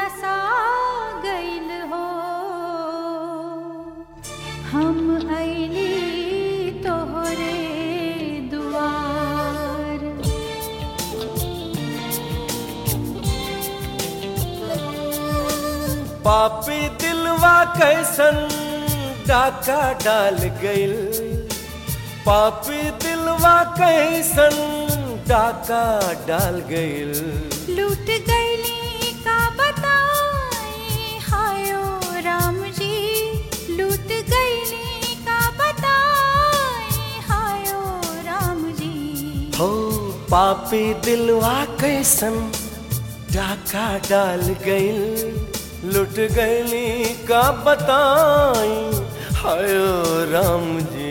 नसा गइल हो हम अइली तोहरे दुआर पापी दिलवा कैसन डाका डाल गइल पापी दिलवा कैसन डाका डाल गइल लूट गइली का बताई हायो राम जी लूट गइली का बताई हायो राम जी हो पापी दिलवा कैसन डाका डाल गइल लुट गइली का बताई हायो राम जी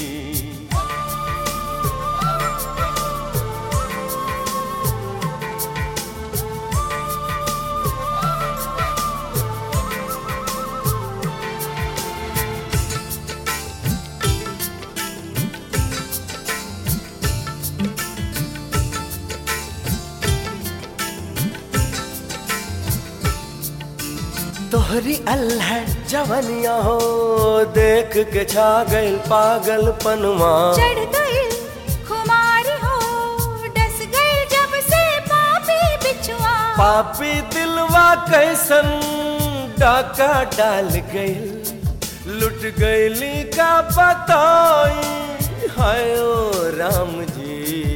तोहरी अल्लाह जवनिया हो देख के छा गइल पागल पनुमा चढ़ गइल खुमारी हो डस गइल जब से पापी बिछुआ पापी दिलवा कैसन डाका डाल गइल लुट गइली का बताई हाय ओ राम जी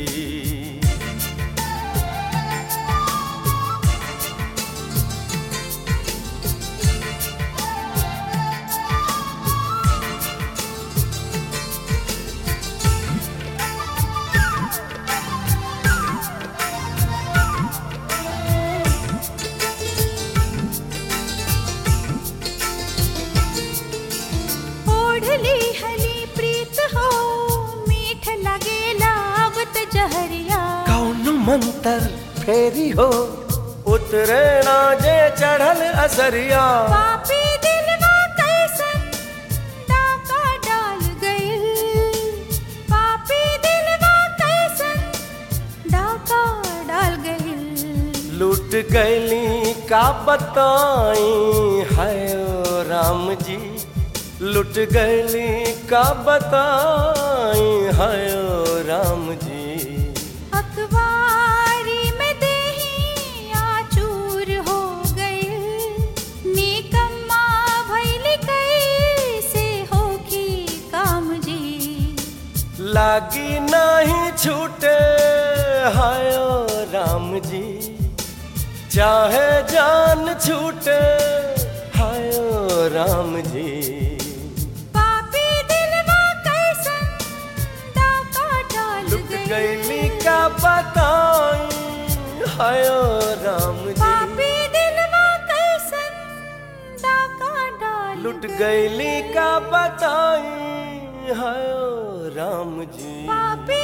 ओढ़ली हली प्रीत हो मीठ लगेला अब त जहरिया कौन मंतर फेरी हो उतरे ना जे चढ़ल असरिया पापी दिलवा कैसन डाका डाल गइल पापी दिलवा कैसन डाका डाल गइल लूट गैली का बताई हाय ओ राम जी लुट गैली का बताई हाय ओ राम जी अखबारी में देही आचूर हो गइल निकम्मा भइल कैसे होखी काम जी लागी नहीं छूटे हाय ओ राम जी चाहे जान छूटे हाय ओ राम जी पापी दिलवा कैसन डाका डाल लुट गइल गैली का बताई हाय ओ राम जी पापी दिलवा कैसन डाका डाल लुट गइल। गैली का बताई हाय ओ राम जी पापी